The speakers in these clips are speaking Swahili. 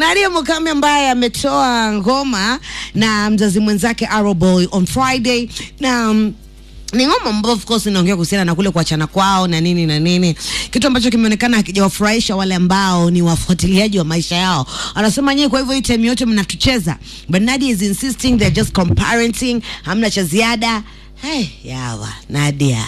Nadia Mukami ambaye ametoa ngoma na mzazi mwenzake Arrow Boy on Friday na um, ni ngoma ambayo of course inaongea kuhusiana na kule kuachana kwao na nini na nini, kitu ambacho kimeonekana hakijawafurahisha wale ambao ni wafuatiliaji wa maisha yao. Anasema nyewe, kwa hivyo hii time yote mnatucheza, but Nadia is insisting they're just comparenting, hamna cha ziada. Hey, yawa Nadia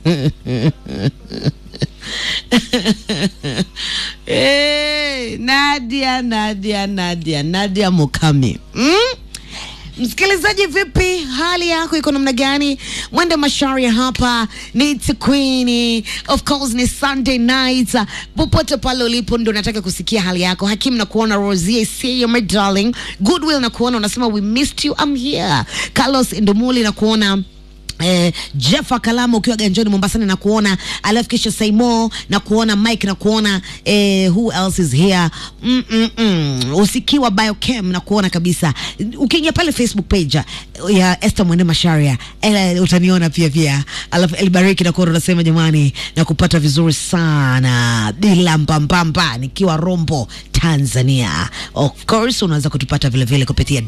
hey, Nadia, Nadia, Nadia, Nadia Mukami mm? Msikilizaji, vipi, hali yako iko namna gani? Mwende Masharia hapa ni Queen, of course ni Sunday night. Popote pale ulipo, ndo nataka kusikia hali yako. Hakim na kuona Rosie, see you my darling. Goodwill na kuona unasema we missed you, I'm here. Carlos Ndomuli na kuona Eh, Jeff Kalama ukiwa ganjoni Mombasani na kuona, alafu kisha Saimo na kuona Mike na kuona eh, who else is here mm -mm -mm. Usikiwa Biochem na kuona kabisa. Ukiingia pale Facebook page ya Esther Mwende Masharia eh, utaniona pia pia, alafu Elbariki na kuona unasema jamani, na kupata vizuri sana bila mbambamba nikiwa Rombo Tanzania. Of course unaweza kutupata vile vile kupitia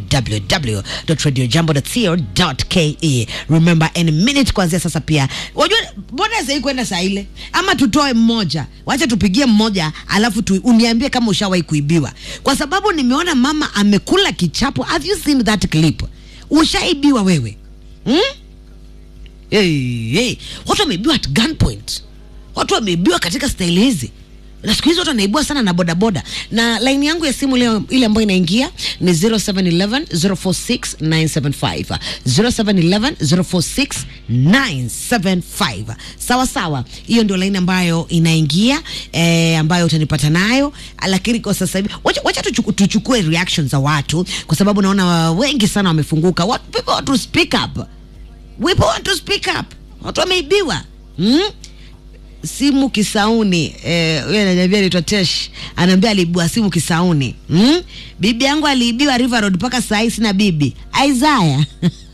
www.radiojambo.co.ke. Remember any minute kuanzia sasa pia. Wajua mbona sasa hii kwenda saa ile? Ama tutoe mmoja. Wacha tupigie mmoja alafu tu, uniambie kama ushawahi kuibiwa. Kwa sababu nimeona mama amekula kichapo. Have you seen that clip? Ushaibiwa wewe? Hmm? Hey, hey. Watu wameibiwa at gunpoint. Watu wameibiwa katika staili hizi na siku hizi watu wanaibua sana na bodaboda na laini yangu ya simu leo ile ambayo inaingia ni 0711 046 975 0711 046 975 sawa sawa hiyo ndio laini ambayo inaingia eh, ambayo utanipata nayo lakini kwa sasa hivi wacha, wacha tuchuku, tuchukue reactions za watu kwa sababu naona wengi sana wamefunguka What, people want to speak up people want to speak up watu wameibiwa hmm? simu Kisauni eh, huyo ananiambia anaitwa Tesh, anaambia aliibua simu Kisauni. Mm? Bibi yangu aliibiwa River Road mpaka saa hii sina bibi. Isaiah.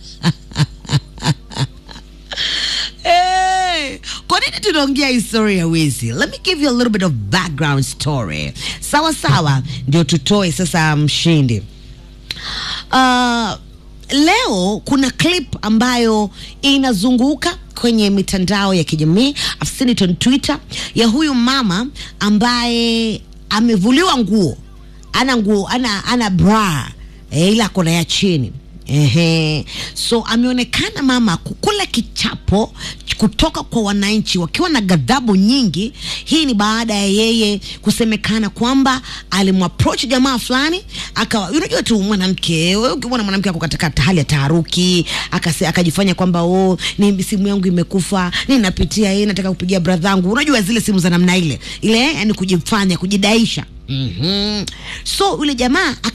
Hey, kwa nini tunaongea historia ya wizi? Let me give you a little bit of background story. Sawa sawa, ndio tutoe sasa mshindi. Uh, leo kuna clip ambayo inazunguka kwenye mitandao ya kijamii I've seen it on Twitter ya huyu mama ambaye amevuliwa nguo, ana nguo, ana ana bra e, ila kona ya chini Ehe. So ameonekana mama kukula kichapo kutoka kwa wananchi wakiwa na ghadhabu nyingi. Hii ni baada ya yeye kusemekana kwamba alimapproach jamaa fulani, akawa unajua tu mwanamke, wewe ukimwona mwanamke ako katika hali ya taharuki, akase akajifanya kwamba oh, ni simu yangu imekufa, ninapitia hii, nataka kupigia brother yangu. Unajua zile simu za namna ile ile, yani kujifanya kujidaisha. Mhm. So yule jamaa